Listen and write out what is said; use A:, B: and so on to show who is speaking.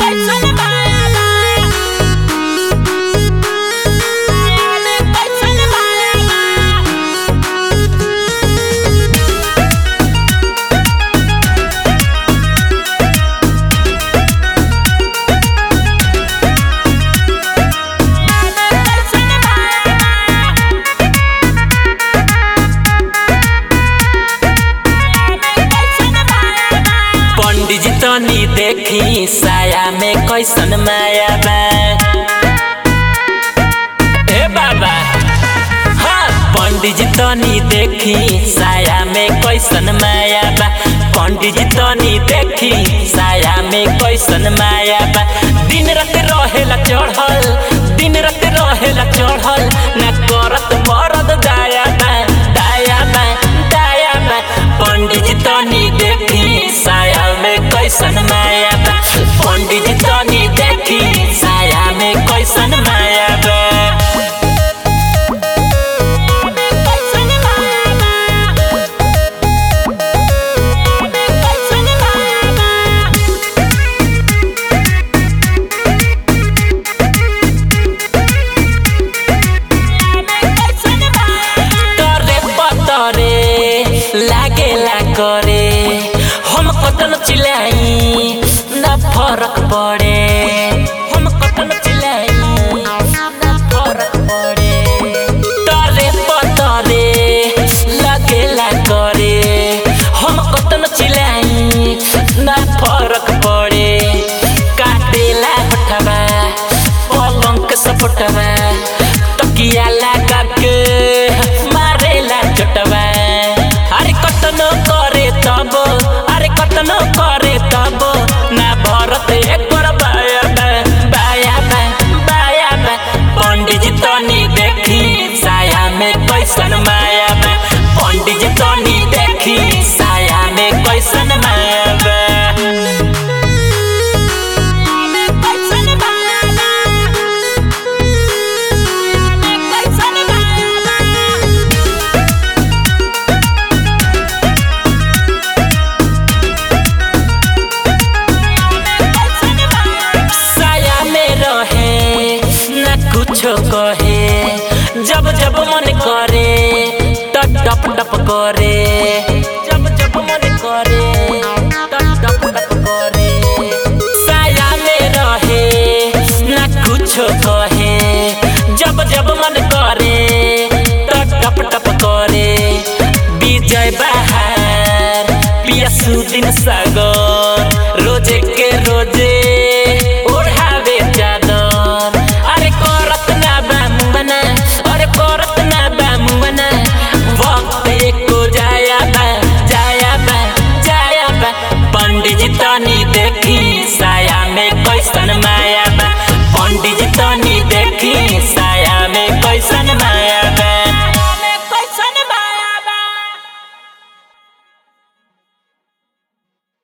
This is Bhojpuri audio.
A: पंडित जी तनी देखी साया में कैसन माया बा ए बाबा हाँ पंडित जी तनी देखी साया में कैसन माया बा पंडित जी तनी देखी साया में कैसन माया बा दिन रात रहेला चढ़ल दिन रात रहेला चढ़ल ना करत मरद दाया बा दाया बा दाया बा पंडित जी तनी देखी साया में कैसन माया बा पंडित जी तनी देखी साया में कैसन माया बा तरे पतरे लागेला करे हम कतन चिलाई ना फरक पड़े हम कतन चिलाई ना फरक पड़े तरे पतरे लागेला करे हम कतन चिलाई ना फरक पड़े काटेला हटवा पलंग के सपटवा तकिया लगा के मारेला चटवा अरे कतनो करे तब अरे कतनो करे तब ना भरत एक बार बाया बा बाया बा बाया बा पंडित जी तनी देखी साया में कैसन माया बा पंडित जी तनी देखी साया में कैसन माया बा साया में रहे न कुछो कहे जब जब मन करे त टप टप करे जब जब मन करे त टप टप करे साया में रहे न कुछो कहे जब जब मन करे त टप टप करे विजय बहार पिया सुदिन सागर